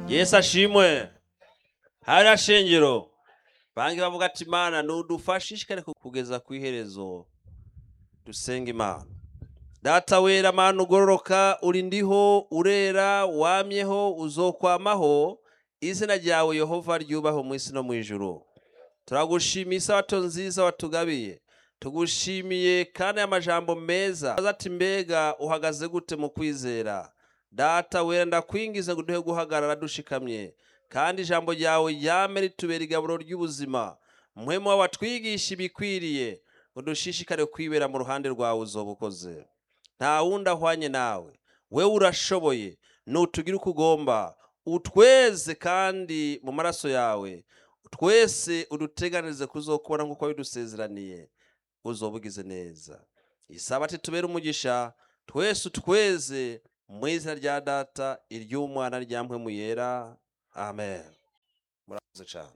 yesu ashimwe hariya shengero banki bavuga ati imana nudufashe ishikare kugeza ku iherezo dusenga imana data wera mana ugororoka uri ndiho urera wamyeho uzokwamaho izina ryawe yehova ryubaho mu isi no mu ijuru turagushimiye isabato nziza watugabiye tugushimiye kandi amajambo meza aza ati mbega uhagaze gute mu kwizera data wera ndakwingize ngo duhe guhagarara dushikamye kandi ijambo ryawe ryame ritubera igaburo ry'ubuzima muhemu wawe watwigisha ibikwiriye ngo dushishikare kwibera mu ruhande rwawe uzoba ukoze nta wundi ahwanye nawe wewe urashoboye nutugire uko ugomba utweze kandi mu maraso yawe twese uduteganirize kuzokubona nk'uko wabidusezeraniye uzoba ugize neza isabati tubere umugisha twese utweze mu izina rya data iry'umwana rya mpwemu yera amen murakoze cyane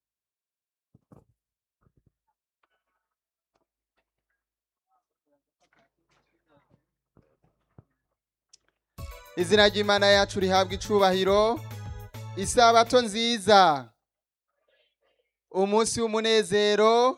izina ry'imana yacu rihabwa icubahiro isabato nziza umunsi w'umunezero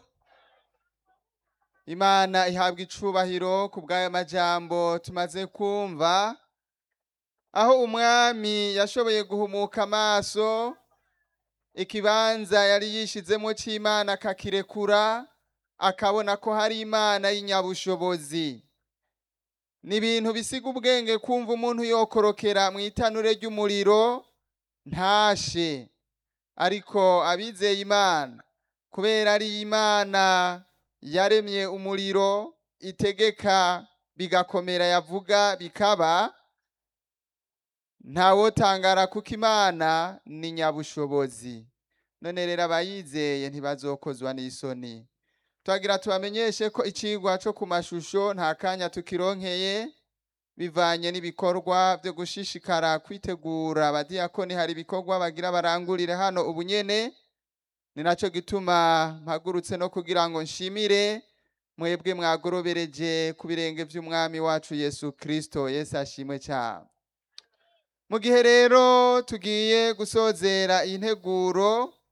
imana ihabwa icubahiro ku bw'ayo majambo tumaze kumva aho umwami yashoboye guhumuka amaso ikibanza yari yishizemo c'imana akakirekura akabona ko hari imana y'inyabushobozi ni ibintu bisiga ubwenge kumva umuntu yokorokera mu itanure ry'umuriro ntashe ariko abizeye imana kubera ari imana yaremye umuriro itegeka bigakomera yavuga bikaba ntawotangara kuko imana ni nyabushobozi none rero abayizeye ntibazokozwa n'isoni twagira tubamenyeshe ko icigwa co ku mashusho nta kanya tukironkeye bivanye n'ibikorwa byo gushishikara kwitegura abadiyakoni hari ibikorwa bagira barangurire hano ubu nyene ni naco gituma mpagurutse no kugira ngo nshimire mwebwe mwagorobereje ku birenge vy'umwami wacu yesu kristo yesu ashimwe cyane mu gihe rero tugiye gusozera iyi nteguro